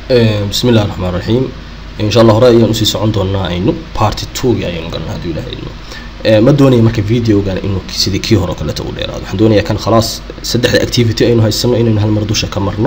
bismi illahi raxmaan raxiim insha allah hore ayaan usii socon doonaa aynu party two-gi ayaynu galna hadduu ilaha idmo ma doonaya marka videogan inuu sidii kii hore o kaleeto u dheeraado waxaan doonaya kan khalaas saddexda activity aynu haysano inaynu hal mar dusha ka marno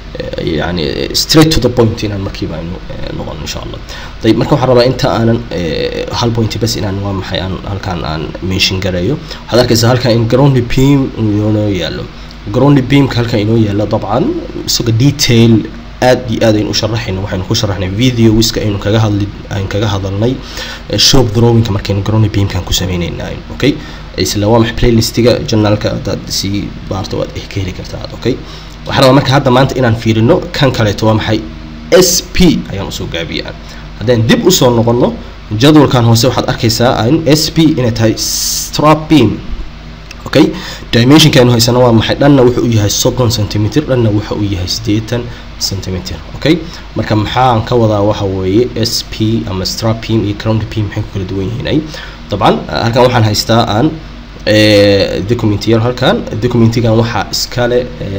yani straight to the point inaan markiiba aynu noqon insha allah ayib marka waxaan rabaa inta aanan hal point bas inaan waa maxay aan halkaan aan mention gareeyo waxaad arkaysaa halkaan in ground beam inoo yaalo ground beamka halkaan inoo yaalo dabcan isaga detail aad iyo aad aynu u sharaxayno waxaynu ku sharaxnay video wiska aynu kaga hadli aynu kaga hadalnay shop drawingka markaynu ground beamkan ku sameynayna okay isla waa maxay playlistiga journalka hadaad sii baarto waad ka heli kartaa okay waxaan rabaa marka hadda maanta inaan fiirino kan kaleeto waa maxay s p ayaan usoo gaabiyaan haddaan dib usoo noqono jadwalkan hoose waxaad arkaysaa in s p inay tahay strap beam okay dimensionkaanu haysana waa maxay dhanna wuxuu u yahay soddon centimeter dhanna waxa uu yahay siddeetan centimeter okay marka maxaan ka wadaa waxa weeye s p ama strap beam iyo ground beam maxay ku kala duwan yihiin ay dabcan halkan waxaan haystaa aan documentiyar halkan documentigan waxaa iskale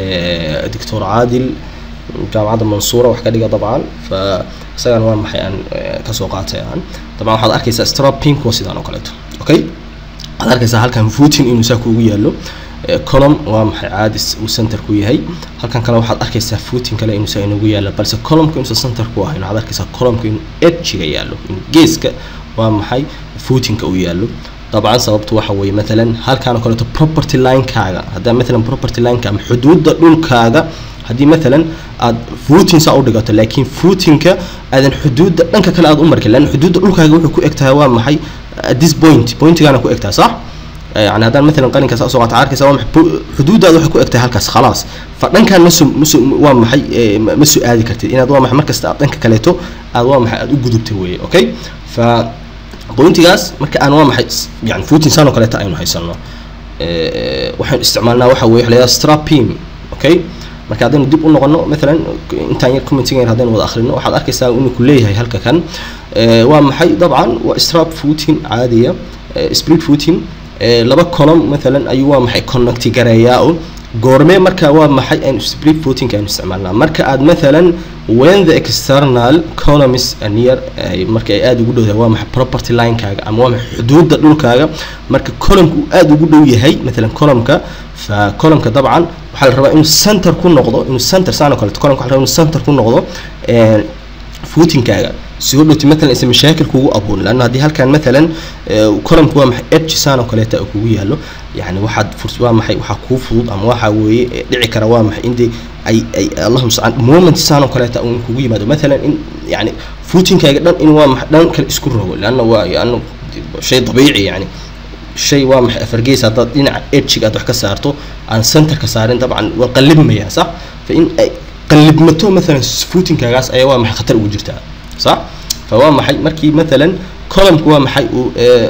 doctor caadil jaamacadda mansuura wax ka dhiga dabcan fa isagan waa maxay aan kasoo qaatay aan dabcan waxaad arkaysaa strap pink waa sidaan oo kaleeto okay waxaad arkaysaa halkan footing inuu saa kuugu yaalo column waa maxay caadis uu center ku yahay halkan kale waxaad arkaysaa footing kale inuu saa inagu yaalo balse columnka inuusan center ku ahayn waxaad arkaysaa columnka inuu edgiga yaalo in geeska waa maxay footingka uu yaalo طبعا sababtu waxa weeye مثلا halkaan oo kaleeto property line-kaaga haddaa مثلا property line-ka ama xuduudda dhulkaaga haddii مثلا aad footing saa u dhigato laakiin footingka aadan xuduudda dhanka kale aad u markin lan xuduudda dhulkaaga wuxuu ku eg tahay waa maxay at this point pointigaana ku eg tahay صح يعني haddaan مثلا qalinka saa usoo qaata arkaysa waa maxay xuduuddaada waxay ku eg tahay halkaas khalaas fa dhankaan maso maso waa maxay ma soo aadi kartid inaad waa maxay markasta aad dhanka kaleeto aad waa maxay aad u gudubtay weeye okay fa bointigaas marka aan waa maxay yani footing saan oo kaleeta aynu haysano waxaan isticmaalnaa waxa weye waxa la strap beam okay marka haddaynu dib u noqono maalan intaan yar commenting yar haddaynu wada akhrino waxaad arkaysaa inuu ku leeyahay halka kan waa maxay dabcan waa strap footing caadiya split footing laba column maalan ayuu waa maxay connecti gareeyaa oo goormee marka waa maxay aynu split footing aynu isticmaalnaa marka aad maalan when the external column is near marka ay aada ugu dhowdahay waa maxay property line-kaaga ama waa maxay xuduudda dhulkaaga marka columnka uu aada ugu dhow yahay maalan columnka fa columnka dabcan waxaa la rabaa inuu center ku noqdo inuu center saan oo kaleeto columka waxa la rabaa inuu center ku noqdo footingkaaga si u dhowti maalan isa mashaakil kugu abuurin lanna haddii halkan maalan columka waa maxay edge saan oo kaleeta uu kugu yaalo yani waxaad furs waa maxay waxaa kuu fudud ama waxa weeye dhici kara waa maxay indii ay ay allahum mustacaan moment saan oo kaleeta uu kugu yimaado maalan in yani footingkaaga dhan in waa maxay dhan kale isku rogo lanna waa yani shay dabiici yani shay waa maxay afargeys haddaad dhinaca edgiga aad wax ka saarto aan centerka saarin dabcan waa qallibmayaa sax fa in ay qallibmato maalan footingkaagaas ayaa waa maxay khatar ugu jirtaa صح فهو maxay markii مثلا columnku waa maxay uu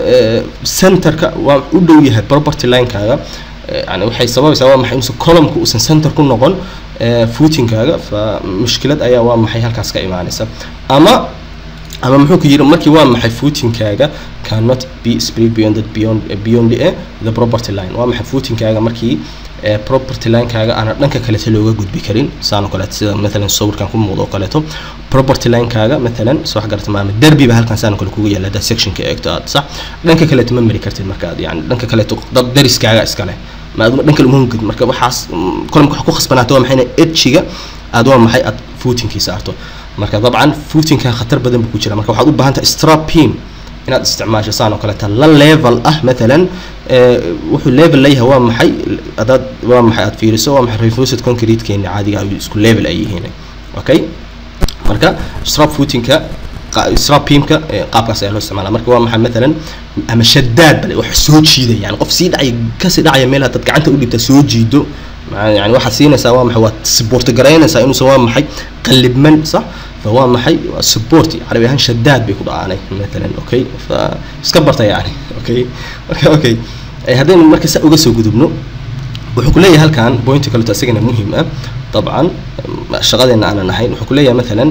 centerka waa u dhow yahay property line-kaaga yani waxay sababaysaa waa maxay inuusan columnku uusan center ku noqon footingkaaga fa mushkilad ayaa waa maxay halkaas ka imaanaysa ama ama muxuu ku yiri markii waa maxay footingkaaga cannot be spread beyond the beyond beyond the property line waa maxay footingkaaga markii property line-kaaga aana dhanka kaleeto looga gudbi karin saan oo kaleeto sida maalan sawirkan ku muuqdo oo kaleeto property line-kaaga maalan soo wax garata maama derbi ba halkan saan oo kale kugu yaala haddaad sectionka eegto aad sax dhanka kaleeto ma mari kartid marka aad yani dhanka kaleeto dad dariskaaga iskale ma aduma dhanka uma gud marka waxaas columka wax ku khasbanaato waa maxay ina edgiga aad waa maxay aad footingkii saarto marka dabcan footingka khatar badan buu ku jira marka waxaad u baahan tahay strap beam inaad isticmaasho saan oo kaleeta la level ah maalan wuxuu level leeyahay waa maxay hadaad waa maxay aad fiiriso waa maxay reinforced concrete-keeni caadiga ay isku level ay yihiin okay marka strap footingka strap beamka qaabkaas ayaa loo isticmaala marka waa maxay maalan ama shadaad bale wax soo jiida yani qof sii dhacaya kasii dhacaya meel haddaad gacanta u dhibta soo jiido yani waxaad siinaysaa waa maxay waad support garaynaysaa inuusan waa maxay qallibman sax فهو محي سبورت عربي هان شداد بيكون أنا مثلا أوكي فسكبرت يعني أوكي أوكي أوكي هذين المركز أوجس وجودبنو وحكولية هل كان بوينت كله تأسيجنا مهمة طبعا شغلنا أنا نحين وحكولية مثلا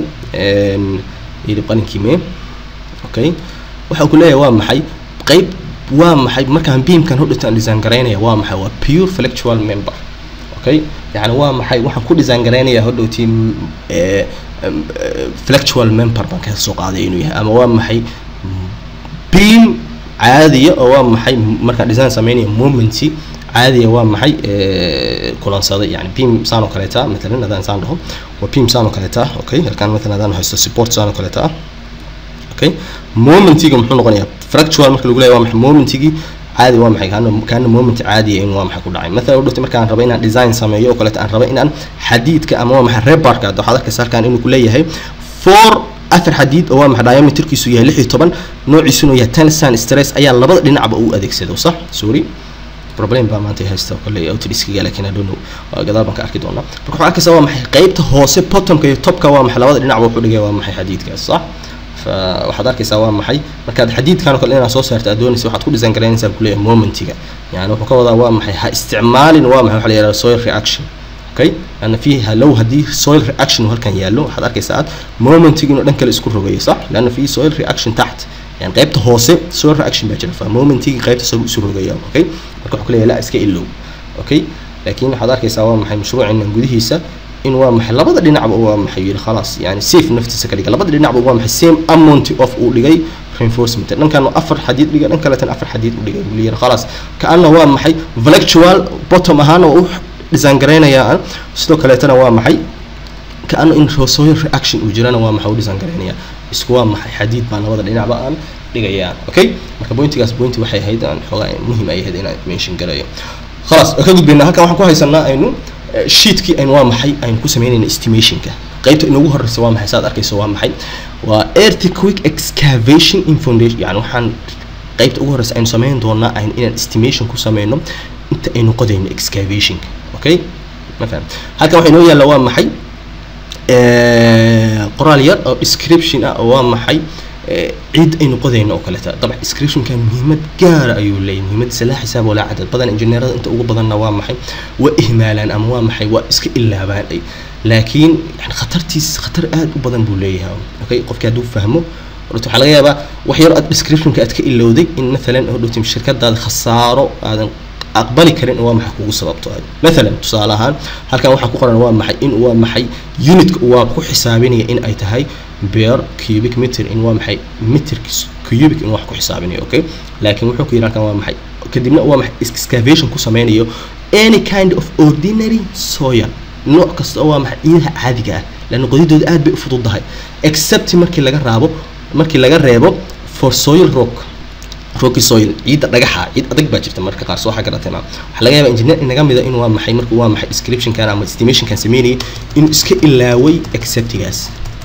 يبقى كيمي أوكي وحكولية وام محي قيب وام محي مركز بيم كان هو اللي زانجرينا وام محي هو pure fluctual member okay يعني waa maxay waxaan ku design garaynayaa hodhowtii flectual member baan ka soo qaaday inuu yahay ama waa maxay beam caadiya oo waa maxay markaan design sameynaya momenti caadiya waa maxay kulansaday yani beam saan oo kaleeta matalan haddaan saan dhaho waa beam saan oo kaleeta okay halkaan matalan haddaan haysto support saan oo kaleeta okay momentiga muxuu noqonayaa fractual marka lagu leeyahay waa maxay momentigii caadi waa maxay kaana kaana moment caadiya in waa maxay ku dhacay mathalan udhurtay markaan rabo inaan design sameeyo oo kaleeta aan rabo inaan xadiidka ama waa maxay rebarka hadda waxaad arkaysa halkaan inuu ku leeyahay four afar xadiid oo waa maxay diameterkiisu yahay lix iyo toban noociisuna yahay tensan stress ayaa labada dhinacba uu adeegsado sax sorry problem baa maanta haysta kale outdiskiga laakiin I don't know gadaal baan ka arki doonaa marka waxaa arkaysa waa maxay qaybta hoose bottomka iyo topka waa maxay labada dhinacba wuxuu dhigay waa maxay xadiidkaas sax waxaad arkaysaa waa maxay markaad xadiidkan oo kale inaad soo saarto aad doonaysa waxaad ku design garaynaysaa kuleeyahay momentiga yani wuxuu ka wadaa waa maxay ha isticmaalin waa maxay waxa la yihahda soil reaction okay لأن فيه لو هدي soil reaction halkan yaallo waxaad arkaysaa aad momentiga inuu dhan kale isku rogayo صح لأن في soil reaction تحت يعني qaybta hoose soil reaction baa jira fa momentiga qaybta isagu isu rogaya okay marka wuxuu kuleeyahay la iska ilow okay laakiin waxaad arkaysaa waa maxay mashruucinan gudihiisa in waa maxay labada dhinacba waa maxay yiri khalaas yani safe naftiisa ka dhiga labada dhinacba waa maxay same amount of uu dhigay reinforcement dhankan afar xadiid dhiga dhan kaleetan afar xadiid u dhigay buu leeyahay khalaas kaana waa maxay flectual bottom ahaana waa u design garaynayaa sidoo kaleetana waa maxay kaana in soil reaction uu jirana waa maxay u design garaynayaa isku waa maxay xadiid baa labada dhinacba aan dhigayaan okay marka pointigaas pointi waxay ahayd aan xoogaa muhiim ay ahayd inaan mention garayo khalaas ka gudbayna halkan waxaan ku haysanaa aynu sheetkii aynu waa maxay aynu ku sameynayna estimationka qaybta inoogu horeysa waa maxay saad arkayso waa maxay waa earthquake excavation in foundation yani waxaan qaybta ugu horeysa aynu sameyn doonaa aynu inaan estimation ku sameyno inta aynu qodayno excavationka okay ma faham halkan waxaa inoo yaalla waa maxay qoraal yar oo description ah oo waa maxay ciid aynu qodayno oo kaleeta dabcan descriptionkan muhiimad gaara ayuu leeyahay muhiimadiisa laa xisaab walaa cadad badan injineerada inta ugu badanna waa maxay waa ihmaalaan ama waa maxay waa iska ilaabaan ay laakiin yani khatartiis khatar aad u badan buu leeyahay okay qofkii hadduu fahmo horta waxaa laga yaabaa wax yar aad descriptionka aad ka ilowday in maalan hodhowtim shirkadaada khasaaro aadan aqbali karin waa maxay kugu sababto maalan tusaale ahaan halkan waxaa ku qoran waa maxay in waa maxay unitka waa ku xisaabinaya in ay tahay beer cubic meter in waa maxay meter cubic in wax ku xisaabinayo okay laakiin wuxuu ku yidhi halkan waa maxay kadibna waa maxay excavation ku sameynayo any kind of ordinary soil nooc kasta oo waa maxay ciidaha caadiga ah laanna qodidooda aad bay u fududahay except markii laga raabo markii laga reebo for soil rock rocky soil ciidda dhagaxa ciid adag baa jirta marka qaar soo xagaratayna waxaa laga yaabaa engineer inaga mida in waa maxay marka waa maxay descriptionkan ama estimationkan sameynayay inuu iska ilaaway acceptigaas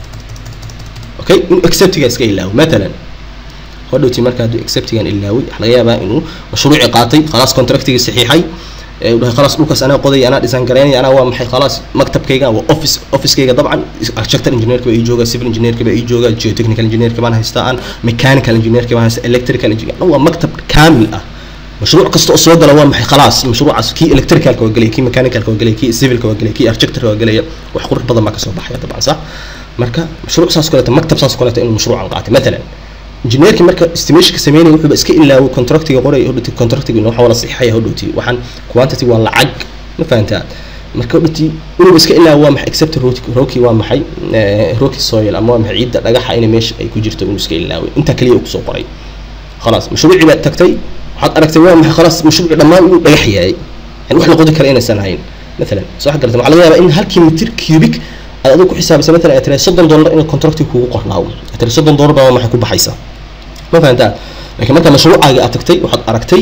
okay inuu acceptigaas iska ilaawo matalan hodhowtii marka hadduu acceptigan ilaaway waxaa laga yaabaa inuu mashruuci qaatay khalaas contractiga saxiixay uu dhahay khalaas dhulkaas anaa qoday anaa design garaynaya anaa waa maxay khalaas maktabkayga waa office officekayga dabcan architecture engineerka baa ii jooga civil engineerka baa ii jooga geotechnical engineerka baan haystaa aan mechanical engineerka baan haystaa electrical engineer waa maktab kaamil ah mashruuc kasta oo soo gala waa maxay khalaas mashruucaas kii electricalka waa gelaya kii mechanicalka waa gelaya kii civilka waa gelaya kii architectureka waa gelaya wax qurux badan baa kasoo baxaya dabcan sax marka mashruuc saas kaleeta maktab saas kaleeta inuu mashruucan qaatay matalan injineerkii marka estimationka sameynaya wuxuuba iska ilaaway contractiga qoray hodhowti contractiga waxa wala saxiixaya hodhowti waxaan quantity waa lacag ma fahantaa marka hodhowti inuuba iska ilaawo waa maxay except rocky waa maxay rocky soil ama waa maxay ciidda dhagaxa inay meesha ay ku jirto inuu iska ilaaway intaa kaliya uu kusoo qoray khalaas mashruucii baad tagtay waxaad aragtay waa maxay khalaas mashruuci dhammaan inuu dhagax yahay yani wax la qodi kara inaysan ahayn مثلا صح قلت waxaa laga yaabaa in halkii mitir cubic aad adigu ku xisaabisa مثلا ay tiraahdo soddon dollar in contractiga kugu qornaawo ay tiraahdo soddon dollar baa maxay ku baxaysaa ma fahantaa laakiin marka mashruucaaga aad tagtay waxaad aragtay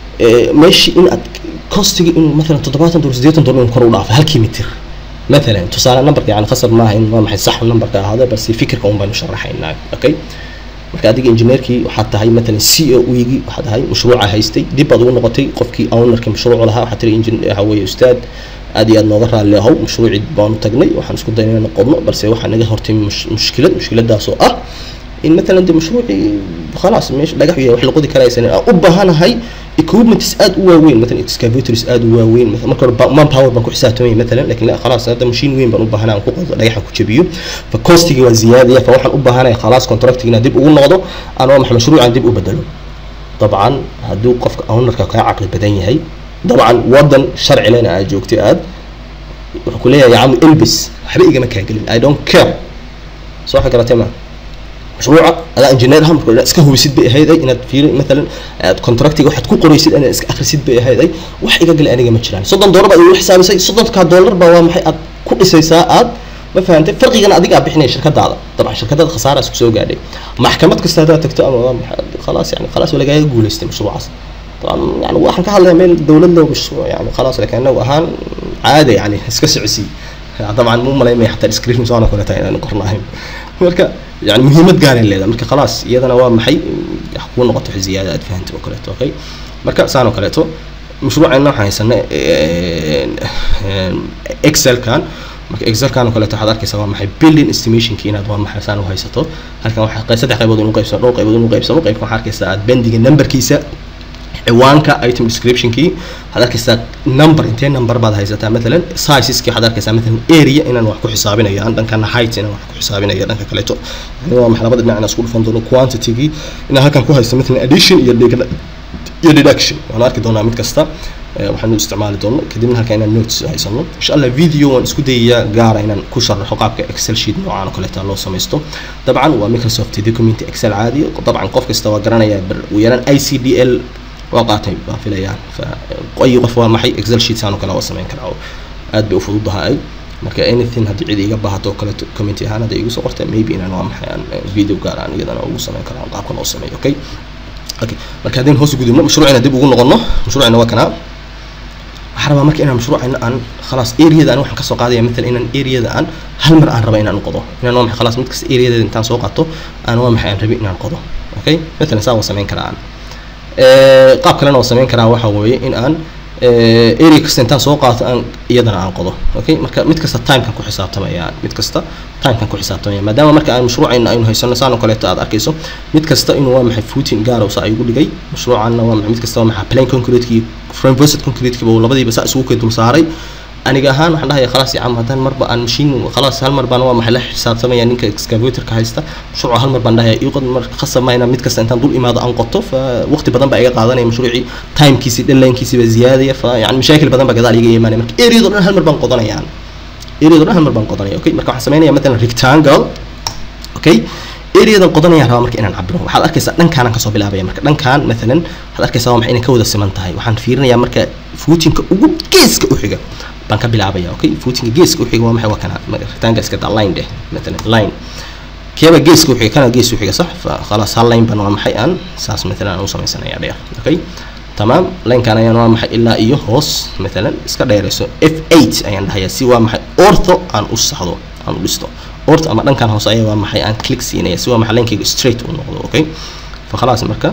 meeshii in aad costiga inuu مثلا toddobaatan dollar siddeetan dollar inuu kor u dhaafay halkii mitir مثلا tusaale numberka yani khasab maaha in waa maxay sax numberka ahaada balse fikirka un baynu sharaxaynaa okay marka adiga engineerkii waxaad tahay matalan c o wigii waxaad tahay mashruuca haystay dib baad ugu noqotay qofkii ownerka mashruucu lahaa waxaad tiri engin waxa weeye ustaad aad iyo aad nooga raalli ahow mashruucii baanu tagnay waxaan isku daynay inaan qodno balse waxaa naga hortay mushkilad mushkiladaas oo ah in matalan de mashruucii khalaas meesha dhagax yahay wax la qodi karaysan aan u baahanahay equipments aad u waaweyn matalan excavators aad u waaweyn marka hore man power baan ku xisaabtamay matalan laakiin la khalaas hadda machine weyn baan u baahanaa aan ku qodo dhagaxa ku jabiyo fa costigii waa ziyaadaya fa waxaan u baahanahay khalaas contractigina dib ugu noqdo aan waa maxay mashruucan dib u bedelo dabcan hadduu qofka ownerka kaa caqli badan yahay dabcan wadan sharci lena aad joogtay aad wuxuu ku leeyahay yacamu elbis waxba igama kaa gelin i don't care soo waxa garatay ma mashruuca adaa engineer ah marka iska hubisid bay ahayd ay inaad fiiri maalan aad contractiga waxaad ku qoraysid inaad iska akhrisid bay ahayd ay wax iga gale aniga ma jiraan soddon doolar baad igu xisaabisay soddonkaa doolar baa waa maxay aad ku dhisaysaa aad ma fahantay farqigana adiga aad bixinaya shirkadaada dabcan shirkadaada khasaara isku soo gaadhay maxkamad kasta haddaad tagto ama waa maxay khalaas yani khalaas waa lagaaga guulaystay mashruucaas طبعا يعني waxaan ka hadlayaa meel dowlad loo mashruuc yani khalaas laakiin anagu ahaan caadi yani iska socosii طبعا muu malaymaya xataa description soo kale tahay inaan qornahayn marka yani muhiimad gaaray leedahay marka khalaas iyadana waa maxay kuu noqoto wax ziyaada aad fahantay oo kaleeto okay marka saan oo kaleeto mashruucayna waxaan haysana excelkan marka excelkan oo kaleeto waxaad arkaysaa waa maxay building estimationki inaad waa maxay saan u haysato halkan waxaa saddex qaybood inu qaybsano dhowr qaybood inu qaybsano qaybka waxaa arkaysaa aad bendiga numberkiisa ciwaanka item descriptionkii waxaad arkaysaa number intee number baad haysataa matalan sizeski waxaad arkaysaa matalan area inaan wax ku xisaabinayo aan dhankana height inaan wax ku xisaabinayo dhanka kaleeto yani waa maxay labada dhinac inaan isku dhufan doono quantitygii inaan halkan ku haysto matalan addition iyo iyo deduction waan arki doonaa mid kasta waxaanu isticmaali doono kadibna halkan inaan notes haysano insha allah video waan isku dayayaa gaara inaan ku sharaxo qaabka excel sheet noocaan oo kaleeta loo samaysto dabcan waa microsoft document excel caadi dabcan qof kasta waa garanaya ugu yaraan i c d l waa qaatay baan filayaan fa ay qof waa maxay excel sheet saan oo kale waa samayn karaa oo aad bay u fududahay marka anything haddii cid iga baahato oo kaleeto community ahaan hadday igu soo qortay maybe inaan waa maxay aan video gaar aan iyadana ugu samayn karaa qaabkan oo sameeyo okay okay marka haddaynu hoos gudubno mashruucina dib ugu noqono mashruucina waa kanaa waxaan rabaa marka inaan mashruucina aan khalaas areada aan waxaan kasoo qaadaya matalan inaan areada aan hal mar aan raba inaan qodo inaan waa maxay khalaas mid kasta areadeeda intaan soo qaato aan waa maxay aan rabi inaan qodo okay matalan saa waa samayn karaa aan qaab kalena oo samayn karaa waxa weeye in aan area kasta intaan soo qaato aan iyadana aan qodo okay marka mid kasta timekan ku xisaabtamaya mid kasta timekan ku xisaabtamaya maadaama marka aan mashruucayna aynu haysano saan oo kaleeto aad arkayso mid kasta inuu waa maxay footing gaara saa igu dhigay mashruucanna waa maxay mid kasta waa maxay plain concrete-kii frame versed concrete-kiiba uu labadiiba saa isugu kay dul saaray aniga ahaan waxaan dhahayaa khalaas yacam haddaan marba aan machine khalaas hal mar baan waa maxay la xisaabtamaya ninka excavatorka haysta mashruuca hal mar baan dhahayaa iqod mar khasab mayna mid kasta intaan dul imaado aan qoto fa waqti badan baa iga qaadanaya mashruucii timekiisi deadlinekiisi baa ziyaadaya fa yani mashaakil badan baa gadaal iga imaanaya marka areado dhan hal mar baan qodanayaan areado dhan hal mar baan qodanaya okay marka waxaan sameynaya matalan rectangle okay areadan qodanayaan rabaa marka inaan cabiro waxaad arkaysaa dhankaanan kasoo bilaabaya marka dhankaan matalan waxaad arkaysaa waa maxay inay ka wada siman tahay waxaan fiirinayaa marka footinka ugu geeska u xiga baan ka bilaabaya okay footinka geeska u xiga waa maxay waa kana rectangle iska daa line dheh matalan line keeba geeska u xiga kana gees u xiga sax fa khalaas hal line baan waa maxay aan saas matalan aan u samaysanaya dheer okay تمام لين كان أيان وامح إلا إيه هوس مثلا إسكا دايرسو F8 أيان دهيا سي وامح أورثو أن أصحدو أن لستو أورث أما لين كان هوس أيان وامح أن كليك سينيا سي وامح لين كيجو ستريت ونقضو أوكي فخلاص مركا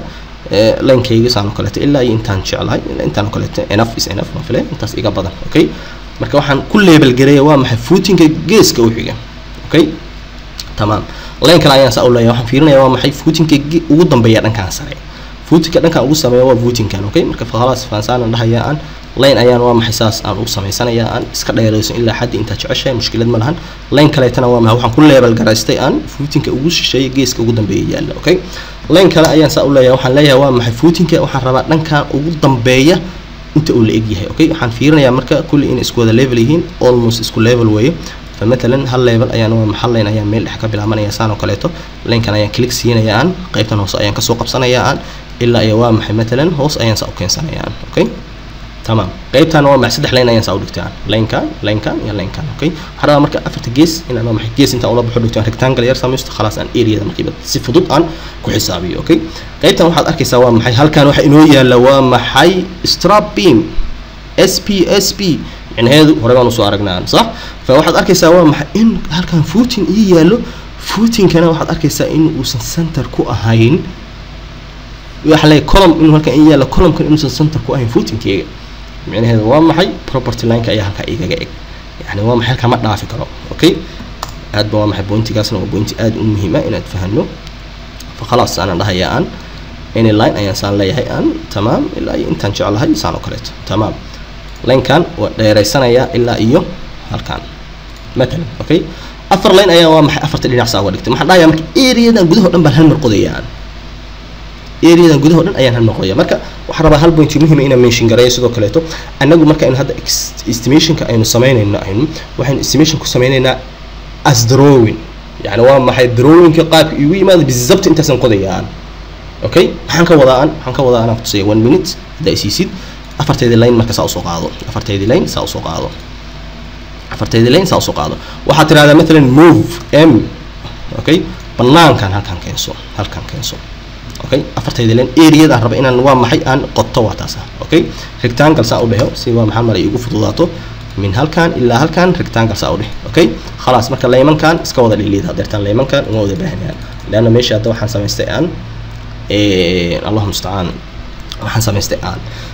لين كيجو سانو كلت إلا إنتان شعلها إلا إنتان كلت enough is enough ما فيله إنتاس إيجا بدن أوكي مركا وحن كل ليبل جريه وامح فوتين كجيس كوحيجا أوكي تمام لين كان أيان سأقول له وحن فيرنا وامح فوتين كجي وقدم بيان كان سريع footinka dhankaan ugu sameeya waa footinkan okay marka khalaas fahansaan dhahaya aan lane ayaan waa maxay saas aan u samaysanaya aan iska dheerayso ilaa xaddi intaa jeceshahay mushkilad ma lahan lane kaleetana waa maxay waxaan ku leebel garaystay aan footinka ugu shisheeya geeska ugu dambeeya yaalla okay lane kale ayaan saa u leeyahay waxaan leeyahay waa maxay footinka waxaan rabaa dhankan ugu dambeeya inta uu la eg yahay okay waxaan fiirinayaa marka kulli inay isku wada level yihiin almost isku level weeye فمثلا هل ليفل ayaan waa maxal leen ayaan meel dhex ka bilaabanaya saan oo kaleeto leenkan ayaan click siinaya aan qaybtan hoose ayaan kasoo qabsanaya aan ilaa iyo waa maxay matalan hoos ayaan saa u keensanaya aan okay تمام qaybtan waa maxay saddex leen ayaan saa u dhigtaa leenkan leenkan iyo leenkan okay waxaan rabaa marka afarta gees inaan waa maxay gees intaan ula baxo dhigto rectangle yar samaysto khalaas aan areada markiiba si fudud aan ku xisaabiyo okay qaybtan waxaad arkaysaa waa maxay halkan waxa inoo yaala waa maxay strap beam SPSP micnaheedu hore baan usoo aragnaa sax fa waxaad arkaysaa waa maxay in halkan footing ii yaallo footingkana waxaad arkaysaa in uusan center ku ahayn waxa leeyahay column inuu halkan ii yaallo columnkan inuusan center ku ahayn footingkeyga micnaheedu waa maxay property lineka ayaa halkaa igaga eg yani waa maxay halkaa ma dhaafi karo okay aad ba waa maxay pointigaasna waa pointi aad u muhiima inaad fahano fa khalaas aanan dhahayaa aan any line ayaan saan leeyahay aan tamaam ilaa iyo intaan jeclahay saan oo kaleeto tamaam laynkan waa dheeraysanayaa ilaa iyo halkan matalan okay afar line ayaa waa maxay afarta dhinac saa uga dhigtay maxaan dhahayaa marka areadan gudaha o dhan baan hal mar qodayaan areadan gudaha o dhan ayaan hal mar qodaya marka waxaan rabaa hal point muhiima inaan mention gareeyo sidoo kaleeto annagu marka aynu hadda estimationka aynu samaynayno aynu waxaynu estimation ku samaynaynaa as drawing yani waa maxay darooyinka qaabka igu yimaada bizabt intaasan qodayaan okay maxaan ka wadaa aan maxaan ka wadaa anaan kutusaya one minute haddaa isiisid afarteedii line marka saa usoo qaado afarteedii line saa usoo qaado afarteedii line saa usoo qaado waxaad tirahdaa matalan move m okay banaankan halkan keenso halkan keenso okay afarteedii line areada aan raba inaan waa maxay aan qoto waa taas ah okay rectangle saa u dheho si waa maxaa maray igu fududaato min halkan ilaa halkan rectangle saa u dheh okay khalaas marka laymankan iska wada dhiliid hadeertaan laymankan uma wada baahnayaan leanna meesha hadda waxaan samaystay aan allahu mustacaan waxaan samaystay aan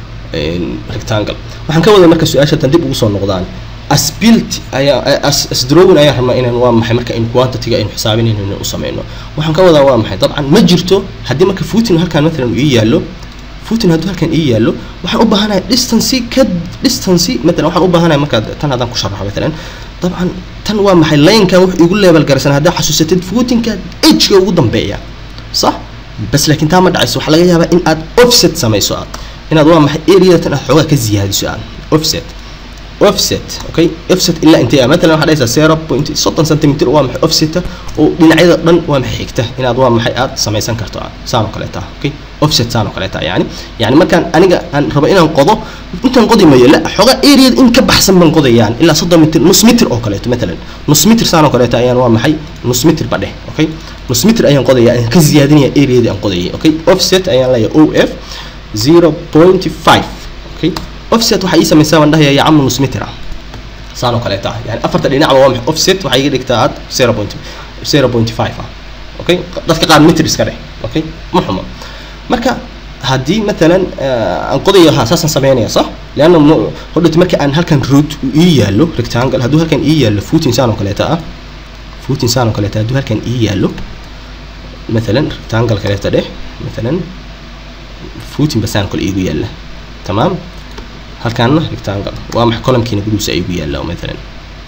rectangle waxaan ka waday marka su-aasha tan dib ugu soo noqdaan asbuilt ayaa as asdrowin ayaan rabnaa inaan waa maxay marka in quantity-ga aynu xisaabinayno inaan u sameyno waxaan ka wadaa waa maxay dabcan ma jirto haddii marka footin halkan matalan uu ii yaallo footin hadduu halkan ii yaallo waxaan u baahanahay distancy ka distancy matalan waxaan u baahanahay marka tan haddaan ku sharaxo matalan dabcan tan waa maxay laynkan wuxuu igu leebel garaysan haddaa xasuusatid footinka edgeka ugu dambeeya sax bas laakiin taa ma dhacayso waxaa laga yaabaa in aad offset samayso aad inaad waa maxay areada tan aad xoogaa ka ziyaadiso aad offset offset okay offset ilaa intee ah matalan waxaa dhahaysaa zero point soddon centimeter waa maxay offseta oo dhinacyada dhan waa maxay xigta inaad waa maxay aad samaysan karto aad saan oo kaleeta okay offset saan oo kaleeta yani yani markaan aniga aan rabo inaan qodo intaan qodi mayo la xoogaa areada in ka baxsan baan qodayaan ilaa soddon mitir nus mitir oo kaleeto matalan nus mitir saan oo kaleeta ayaan waa maxay nus mitir ba dheh okay nus mitir ayaan qodaya ayaan ka ziyaadinaya areadii aan qodayay okay offset ayaan leeyahay o f zero point five okay offset waxaa ii samaysaa baan dhahaya yacama nus mitir ah saan oo kaleeta ah yani afarta dhinacba waa maxay offset waxaa iga dhigtaa aad zero point zero point five ah okay dadka qaar mitir iska dheh okay ma xumo marka haddii matalan aan qodayo ha saasaan sameynaya sax leanna hodhati marka aan halkan root ii yaallo rectangle hadduu halkan ii yaallo footin saan oo kaleeta ah footin saan oo kaleeta hadduu halkan ii yaallo matalan rectangle kaleeta dheh matalan footin basaan kale iigu yaalla tamaam halkaana rectangle waa maxay columnkiina gudihiisa iigu yaalla matalan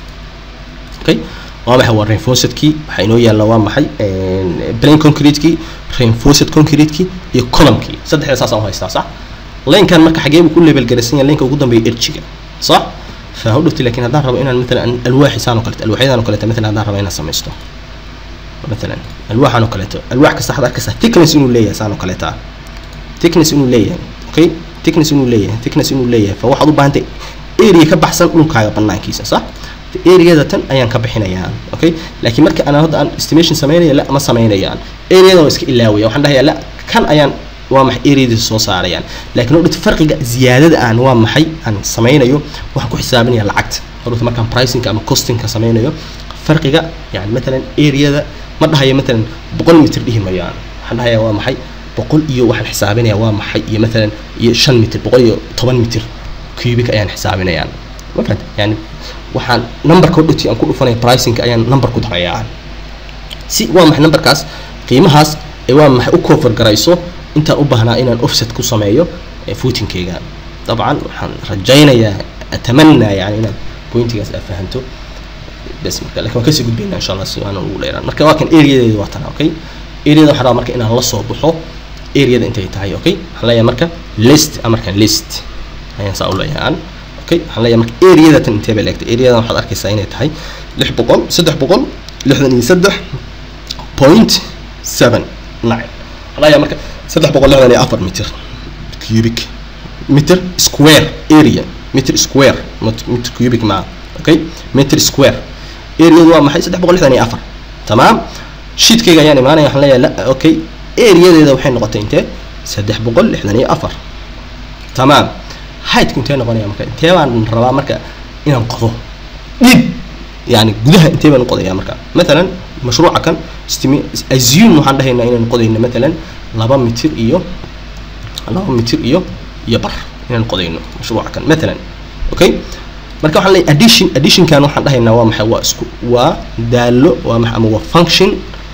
okay waa maxay waa reinforcedkii waxaa inoo yaalla waa maxay plain concretekii reinforced concretekii iyo columnkii saddexda saas aan haystaa sax laynkan marka xagee buu ku level garaysan yahay laynka ugu dambeeya erjiga sax fa hodhowti laakiin haddaan rabo inaan matalan alwaaxi saan oo kaleeto alwaaxyadan oo kaleeto matalan haddaan rabo inaan samaysto matalan alwaaxan oo kaleeto alwaax kasta waxaad arkaysaa thickness inuu leeyahay saan oo kaleeta thickness inuu leeyahay okay thickness inuu leeyahay thickness inuu leeyahay fa waxaad u baahantay area ka baxsan dhulkaaga banaankiisa sax areada tan ayaan ka bixinayaa okay laakiin marka aan hadda aan estimation sameynaya la ma sameynayaan areada waa iska ilaawaya waxaan dhahayaa la kan ayaan waa maxay areadiisa soo saarayaan laakiin hodhata farqiga ziyaadada aan waa maxay aan sameynayo waxaan ku xisaabinaya lacagta hodhata markaan pricingka ama costingka sameynayo farqiga yani matalan areada ma dhahayo matalan boqol mitir dhihi mayaan waxaan dhahayaa waa maxay boqol iyo waxaan xisaabinaya waa maxay iyo matalan iyo shan mitir boqol iyo toban mitir cubic ayaan xisaabinayaan ma fahanta yani waxaan numberka hodhati aan ku dhufanaya pricingka ayaan number ku darayaa si waa maxay numberkaas qiimahaas ee waa maxay u cover garayso intaan u baahnaa inaan offset ku sameeyo footinkeyga dabcan waxaan rajaynayaa atamanaa yani inaad pointigaas aad fahanto bes marka lakin waan kasii gudbayna insha allah si aanan ugu dheeraan marka waa kan areadeeda waa tana okay areada waxaa rabaa marka inaan la soo baxo areada intay tahay okay waxaan leeyahay marka list amarkan list ayaan saa u leeyahay aan okay waxaan leeyahay marka areada tan intee bay leegtay areadan waxaad arkaysaa inay tahay lix boqol saddex boqol lixdan iyo saddex point seven nine waxaan leeyahay marka saddex boqol lixdan iyo afar mitir cubic meter square area meter square meter cubic maa okay meter square areadu waa maxay saddex boqol lixdan iyo afar tamaam sheetkayga ayaan imaanaya waxaan leeyahay la okay areadeeda waxay noqotay intee saddex boqol lixdan iyo afar tamaam heightku intee noqonaya marka intee baan rabaa marka inaan qodo dhib yani gudaha intee baan qodaya marka matalan mashruuca kan assume waxaan dhahaynaa inaan qodayno matalan laba mitir iyo laba mitir iyo iyo bar inaan qodayno mashruuca kan matalan okay marka waxaan leeyahay addition additionkan waxaan dhahaynaa waa maxay waa isku waa daalo waa maxay ama waa function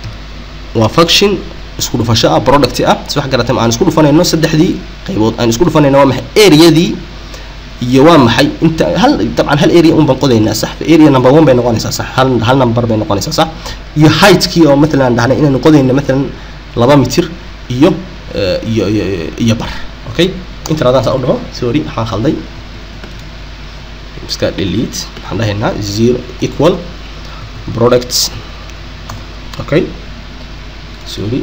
waa function isku dhufasho ah product ah si wax garatay aan isku dhufanayno saddexdii qaybood aan isku dhufanayno waa maxay areadii iyo waa maxay inta hal dabcan hal area un baan qodaynaa sax area number one bay noqonaysaa sax hal hal number bay noqonaysaa sax iyo heightkii oo matalan aan dhahnay inaan qodayno matalan laba mitir iyo iyo iyo iyo bar okay inta radaan saa u dhaho sorry waxaan khalday iska delete waxaan dhahaynaa zero equal products okay sorry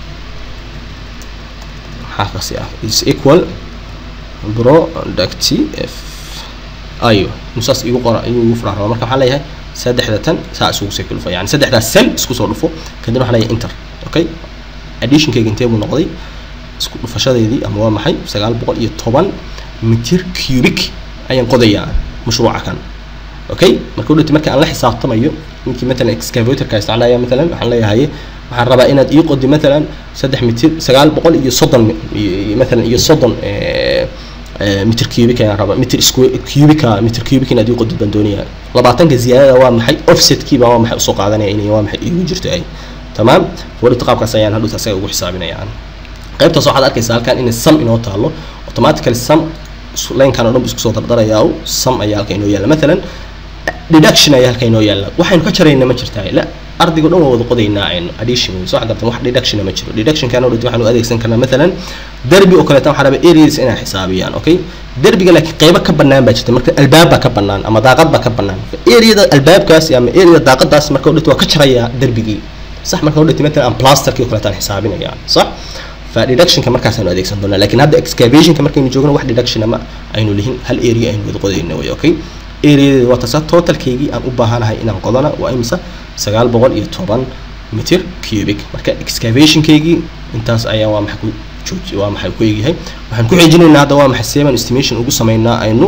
maxaa kasi ah is equal product f ayo nusaas igu qora ayuu igu furaa rabaa marka waxaan leeyahay saddexda tan saa isugu sii dhufo yani saddexdaas cell isku soo dhufo kadibna waxaan leeyahay inter okay additionkayga intee buu noqday isku dhufashadeedii ama waa maxay sagaal boqol iyo toban mitir cubic ayaan qodayaa mashruuca kan okay marka udhati marka aan la xisaabtamayo ninkii matalan excavatorka isticmaalaya matalan waxaan leeyahay waxaan rabaa inaad ii qodi matalan saddex mitir sagaal boqol iyo soddon matalan iyo soddon mitir cubic ayaan rabaa mitir square cubica mitir cubic inaad ii qodid baan doonayaa labaatanka ziyaadada waa maxay offsetkiiba waa maxay usoo qaadanaya inay waa maxay iigu jirto ay tamaam wadhita qaabkaas ayaan hadhuta asaga ugu xisaabinayaan qaybtaas waxaad arkaysaa halkan inay sum inoo taalo automatically sum laynkan oo dhan bu isku soo dardarayaa sum ayaa halka inoo yaalla matalan deduction ayaa halka inoo yaalla waxaynu ka jarayna ma jirtaa la ardaygo dhan waa wada qodaynaa aynu addition wey soo gartan wax deduction ma jiro deductionkan oo dhati waxaanu adeegsan karnaa matalan derbi oo kaleetan waxaa rabaa areas inay xisaabiyaan okay derbiga laakiin qaybo ka bannaan baa jirta marka albaab baa ka bannaan ama daaqad baa ka bannaan areada albaabkaas ama areada daaqadaas marka oo dhati waa ka jarayaa derbigii صح marka udhati matalan aan plasterkii oo kaleetaan xisaabinaya صح fa deductionka markaasaanu adeegsan doonaa lakin hadda excavationka markaynu joogno wax deduction ama aynu lihin hal area aynu wada qodayna way okay areadeeda waa tasa totalkaygii aan u baahanahay inaan qodana waa imisa sagaal boqol iyo toban mitir cubic marka excavationkaygii intaas ayaa waa maxay ku jooji waa maxay ku egyahay waxaan ku xijinaynaa hadda waa maxay seven estimation ugu sameynaa aynu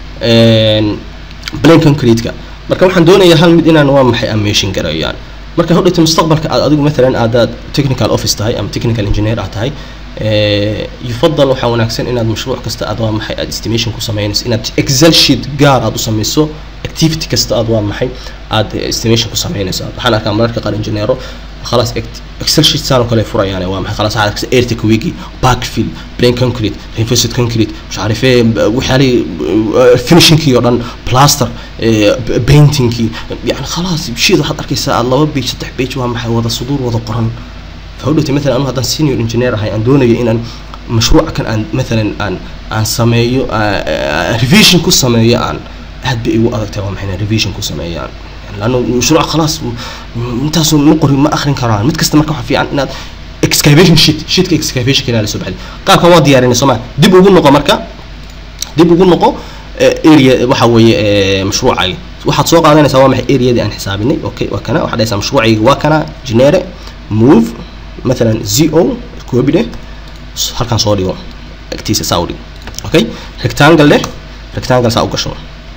plain concrete-ka marka waxaan doonayaa hal mid inaan waa maxay amation gareeyaan marka hodhayta mustaqbalka aad adigu matalan aadaad technical office tahay ama technical engineer aad tahay yufadal waxaa wanaagsan inaad mashruuc kasta aad waa maxay aad estimation ku sameynayso inaad excel sheet gaar aad u sameyso activity kasta aad waa maxay aad estimation ku sameynayso waxaan arkaa mararka qaar engineero خلاص اكسل شيت سانو كله فريان waa maxay خلاص عارف ايرتك ويجي باك فيل برين كونكريت رينفورسد كونكريت مش عارف ايه وحالي فينيشنج كي ودن بلاستر بينتينج كي يعني خلاص شيء waxaad arkaysaa laba big saddex big waa maxay wada suduur wada qoran fawdhati مثلا anu haddaan senior engineer ahay aan doonayo inaan mashruuca kan aan مثلا aan aan sameeyo revision ku sameeyo aan aad bay igu adagtahay waa maxay revision ku sameeyaan لانه مشروع خلاص انتاس نقري ما اخرين كران مid kasta marka waxa fiican inaad excavation sheet sheetka excavation kana la soo baxday qaabka waa diyaarinay soma dib ugu noqo marka dib ugu noqo area waxa weeye mashruucayga waxaad soo qaadanaysaa waa maxay areadii aan xisaabinay okay waa kana waxaad dhahaysaa mashruucayga waa kana genere move مثلا zo koobi dheh halkan soo dhigo agtiisa saa u dhigo okay rectangle dheh rectangle saa u gasho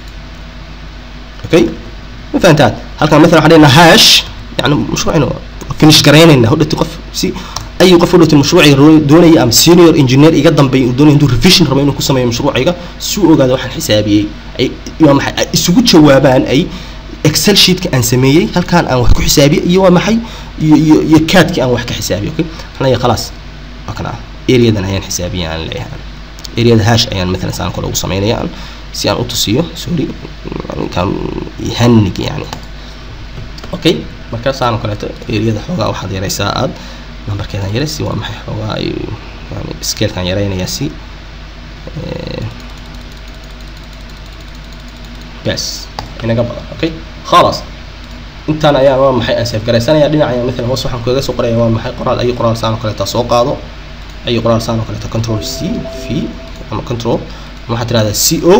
okay ما فهمتات هل كان مثلا علينا هاش يعني مشروعنا فينش قرينا هدت قف سي اي قف هدت المشروع دوني ام سينيور انجينير ايغا دنبي دوني ندو ريفيشن ربا انو كسمي مشروعيغا سو اوغادا waxaan xisaabiyay ay iyo maxay isugu jawaabaan ay excel sheet ka aan sameeyay halkaan aan wax ku xisaabiyay iyo waa maxay iyo iyo kaadki aan wax ka xisaabiyay okay xanaya خلاص akana areadan ayaan xisaabiyay aan leeyahay areada hash ayaan مثلا saan kale ugu sameynayaan si aan u tusiyo sorry kan yahanig yani okay markaasaan kaleeto eriyada xoogaa waxaad yaraysaa aad numberkeedan yare si waa maxay xoogaa ay yani scalekan yaraynayaa si bas inaga badan okay khalas intaan ayaa waa maxay aan save garaysanaya dhinacaya maalan hoos waxaan kaga soo qoraya waa maxay qoraal ayo qoraal saan oo kaleeta soo qaado ayo qoraal saan oo kaleeta control c v ama control waxaad tirahdaa c o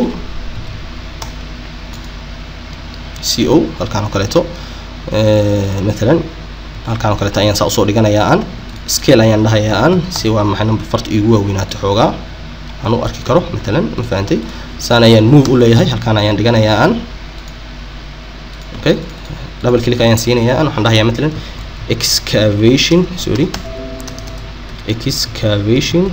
c o halkaan oo kaleeto maalan halkaan oo kaleeto ayaan saa usoo dhiganayaa aan scale ayaan dhahayaa aan si waa maxay number farta iigu waaweynaato xoogaa aan u arki karo maalan ma fahantay saan ayaan move u leeyahay halkaan ayaan dhiganayaa aan okay double click ayaan siinayaa aan waxaan dhahayaa maalan excavation sorry excavation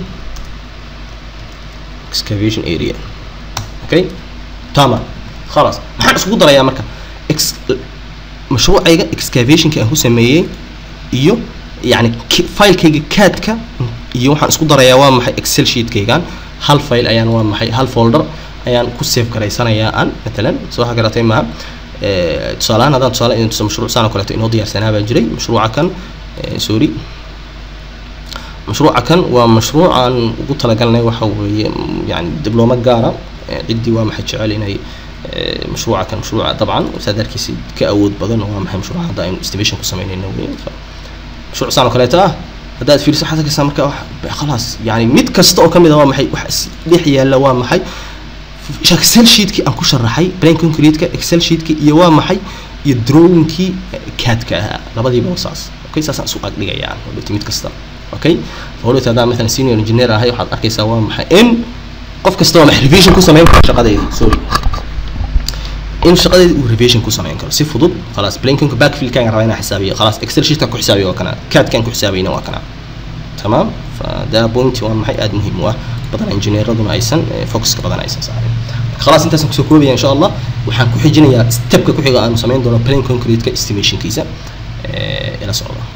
excavation area okay تمام خلاص maxaan iskugu darayaa marka mashruucayga excavationka aan ku sameeyey iyo yani filekayga caadka iyo waxaan isku darayaa waa maxay excel sheetkaygan hal file ayaan waa maxay hal folder ayaan ku save garaysanayaa aan matalan soo waxa garatay maaha tusaalahaan haddaan tusaale in tuso mashruuc saan oo kaleeto inoo diyaarsanaa baa jiray mashruuca kan sorry mashruuca kan waa mashruuc aan ugu talagalnay waxa weeye yani diblooma gaara ciddii waa maxay jecel inay mashruuca kan mashruuca dabcan saadaarkiisi ka awood badan waa maxay mashruuca hadda aynu estimation ku samaynayno weyn mashruuc saan oo kaleeta ah haddaad fiiriso waxaad arkaysaa marka wax khalaas yani mid kasta oo kamid ah waa maxay wax dhex yaalla waa maxay excel sheetkii aan ku sharaxay plan concrete-ka excel sheetkii iyo waa maxay iyo drawingkii cadka ahaa labadiiba saas okay saasaan isu agdhigayaan hodhowti mid kasta okay hodhowti haddaan mathalan senior engineer ahay waxaad arkaysaa waa maxay in qof kasta waa maxay revision ku samayn karo shaqadeedii sorry in shaqadeedii uu revision ku samayn karo si fudud khalaas blankinka backfillkaan rabaa inaan xisaabiyo khalaas excel sheetkaan ku xisaabiyo waa kana cadkaan ku xisaabayna waa kana تمام فده بوينت وان محي اد مهم واه بدن انجينيردuna aysan focuska badan aysan saarin خلاص intaas ku soo koobaya insha Allah waxaan ku xijinayaa stepka ku xiga aanu sameyn doono plan concrete ka estimationkiisa ee ila socda